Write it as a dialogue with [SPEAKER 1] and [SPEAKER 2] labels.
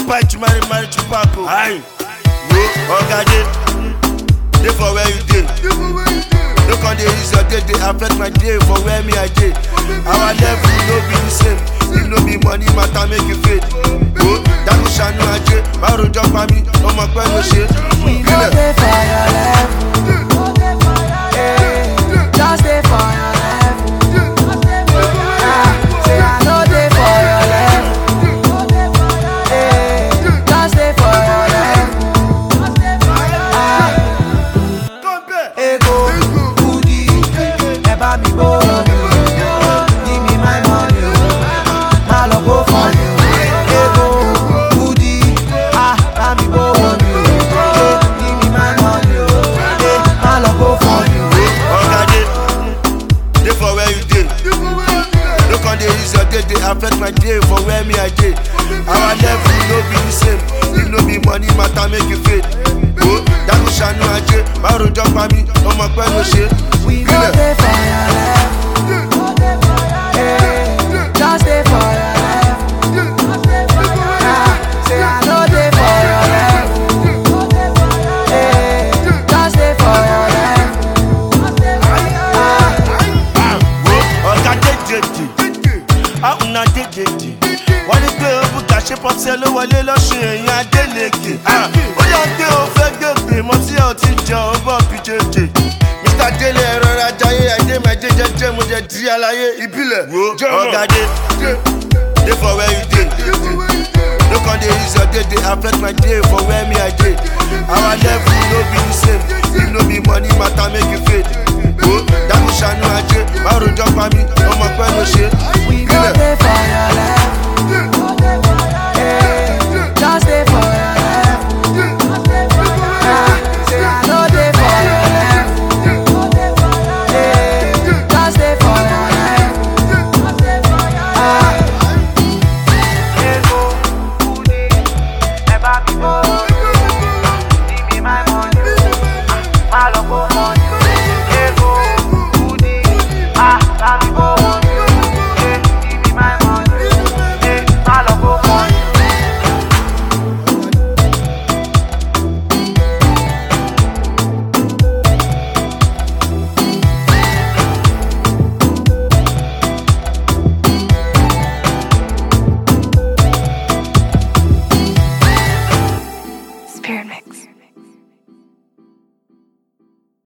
[SPEAKER 1] Papa Chumari Mari Chupaco. Aye. Wo Oga dey. Dey for where you dey. No come dey use your day dey affect my day for where me I dey. Our level no be the same. If no be money matter make you fade. Wo Dàgbù ṣàánú ajé. Báwo jọ pa mí? Ọmọ pẹ́ ló ṣe.
[SPEAKER 2] We go
[SPEAKER 1] Ilẹ̀.
[SPEAKER 2] dey for your level. Eh, Just dey for your level. Ah, Say I no dey for your level. Eh, Just dey for your level. Ah, Ego, Kudi, ẹ bá mi gbó mi o. Give me my money o. Má lọ kó fún mi o. Ego, Kudi, ah, bá mi gbó mi o. Eh, Give me my money o. Eh, Má lọ kó fún mi o.
[SPEAKER 1] Oga dey. Dey for where you dey. No come dey use your day dey affect my day for where me I dey. Our level no be the same. If no be money matter make you fade. Wo Dàgbù ṣàánú ajé. Báwo jọ pa mí? Ọmọ pẹ́ ló ṣe.
[SPEAKER 2] We go
[SPEAKER 1] Ilẹ̀.
[SPEAKER 2] dey for your level. Eh, Just dey for your level. Ah, Say I no dey for your level. Eh, Just dey for your level. Ah,
[SPEAKER 1] wo ọ̀gá dédèdè àhùnà dédèdè wọ́n ní pé òbúkà ṣe pọ́sẹ̀ ló wọlé lọ́sùn èèyàn adélèké ó yà pé o fẹ́ gbègbè mọ́ tí ẹ ò ti jẹ ọ́ bọ̀ bíjèjè mr délé ẹ̀rọ ajayé ẹ̀dẹ́ mẹ́jẹ jẹjẹ mo jẹ di alaye ìbílẹ̀ wo ọ̀gá dé dey for where you dey no come dey use your day dey affect my day for where me i dey our level no be the same if no be money matter make you fade wo dàgbù ṣàánú ajé báwo jọ pa mí ọmọ pẹ́ ló